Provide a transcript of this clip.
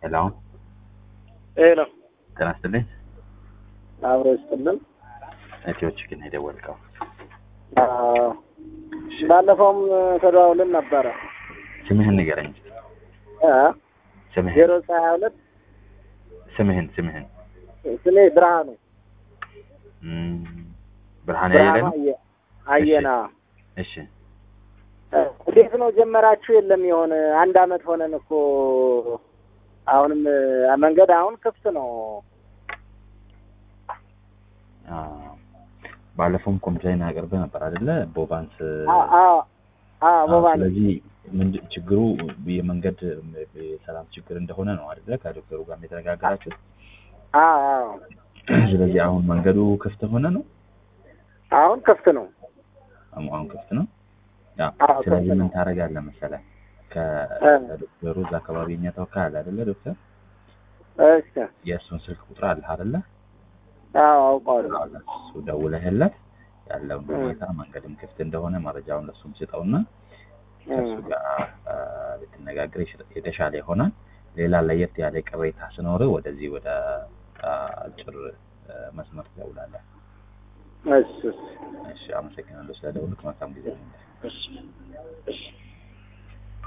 ሄሎ ይሄ ነው ጤና ይስጥልኝ። አብሮ ይስጥልን። እቴዎች ግን የደወልከው አዎ፣ ባለፈውም ተደዋውለን ነበረ። ስምህን ንገረኝ። እ ስምህን ዜሮ ሀያ ሁለት ስምህን ስምህን ስሜ ብርሃኑ እም፣ ብርሃን ብርሃኑ ያየለ ነው። አየ- አየና እሺ እ እንዴት ነው ጀመራችሁ? የለም የሆነ አንድ አመት ሆነን እኮ አሁንም እ መንገድ አሁን ክፍት ነው። አ፣ ባለፈውም ኮምፕሌን አቅርበህ ነበር አይደለ? ቦባንስ አ- አ- አ አ፣ ቦባ ነኝ። ስለዚህ ምንድን ችግሩ የመንገድ የሰላም ችግር እንደሆነ ነው አይደለ? ከዶክተሩ ጋር የተነጋገራችሁት። አ- አዎ ስለዚህ አሁን መንገዱ ክፍት ሆነ ነው? አሁን ክፍት ነው። አሁን አሁን ክፍት ነው። ያ አዎ፣ ክፍት ስለዚህ ምን ነው። ታደርጋለህ መሰለህ? ከ- እ ከዶክተሩ እዛ አካባቢ እኛ ተወካይ አለ አይደለ? ዶክተር እሺ የእሱን ስልክ ቁጥር አለህ አይደለ? አዎ አውቀዋለሁ። እሱ ደውለህለት ያለውን እ ሁኔታ መንገድም ክፍት እንደሆነ መረጃውን ለሱም ስጠውና እ ከእሱ ጋር አ፣ ብትነጋገር የሽ- የተሻለ ይሆናል። ሌላ ለየት ያለ ቅሬታ ስኖር ወደዚህ ወደ አ፣ አጭር አ፣ መስመር ትደውላለህ። እሺ እሺ እሺ፣ አመሰግናለሁ ስለደውልክ። መልካም ጊዜ ነው። እሺ እሺ